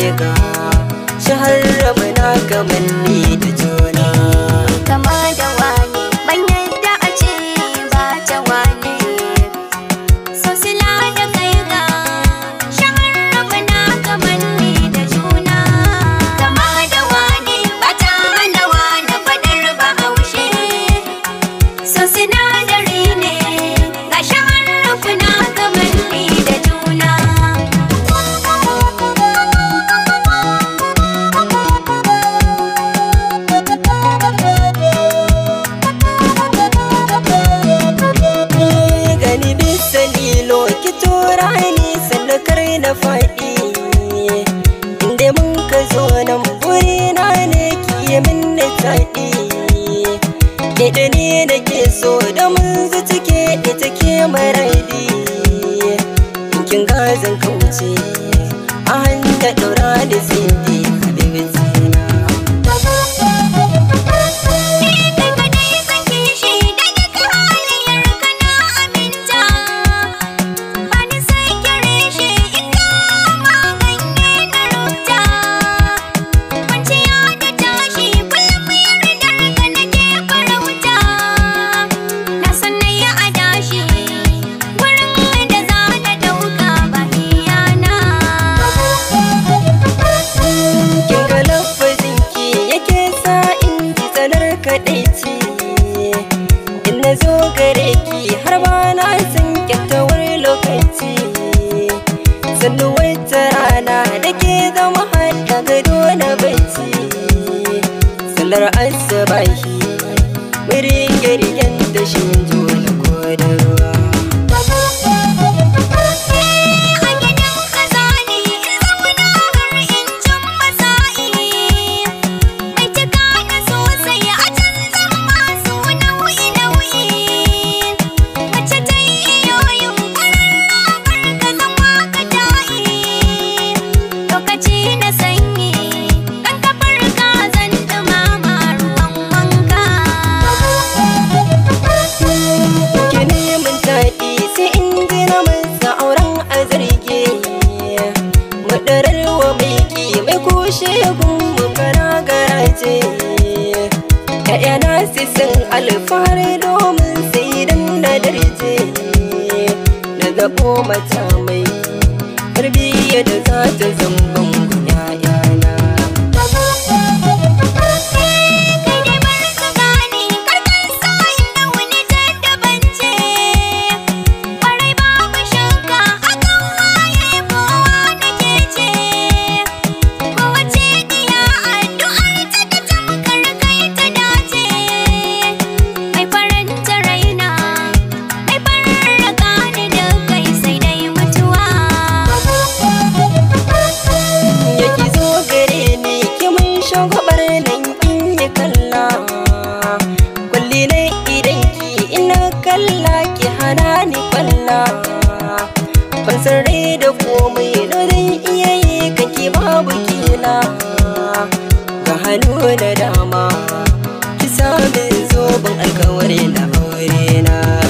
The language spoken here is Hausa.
ga shahar muna kamanni da juna kama da wani ban yadda a ce ba ta wani so sila da kai ga shahararra na kamanni da juna kama da wani ba ta hana wani fadar ba haushe so sinadari ne ga shahararra na kamanni da juna gani bisa lilo ki tura ni sannakar na faɗi inda mun ka zo nan burina ne ki yi min na taɗi da ne da ke so da mun zuci ke ita ke maradi kin gazan kauce a hanta ɗaura da sindi habibatina Kai kadai sake shi da duka halayyar kana aminta Bani sai kire shi in kama ganye na rubuta Kwanciya da tashi kullum yardar ka nake farauta Na san na yi adashi wurin da za na ɗauka ba iyana kin ga lafazin ki yake sa in ji tsanar kadaici in na zo gare ki har ba na san kyautawar lokaci sannu wata rana da ke zama hada gado na bacci sallar asabahi wurin girgen da shi jona ko da ruwa A gidan kaza ne in zauna har in cin masa'i Mai cika da sosai a canzan masu nau'i-nau'i Mace ta yi iyoyin ƙwararra ka zama ka ta'i Lokaci na sanyi kan kafar ka zan ɗumama ruwan wanka Ki neman daɗi sai in ji na masa auren a zarge Madararwa mai ki mai kushe gunmu fara garaje ‘Ya'yana su sun alfahari domin sai dan na darje Na zaɓo mata mai tarbiyya da za ta zamban ‘ya'yana Kai dai bar ka gane karkan sa inda wani jaddabance Kwarai babu shakka hakan waye kowa nake ce Kowace iya addu'ar ta ta tamkar kai ta dace Mai faranta raina Mai farraka ni da kai sai dai mutuwa ya ki zo gare ni ki mun shagwabar nan in yi kalla kulli na idan ki ina kalla ki hana ni kwalla ban san rai da komai da zan iya yi kake babu kila ga hannu da dama ki sami zoben alkawari na aure na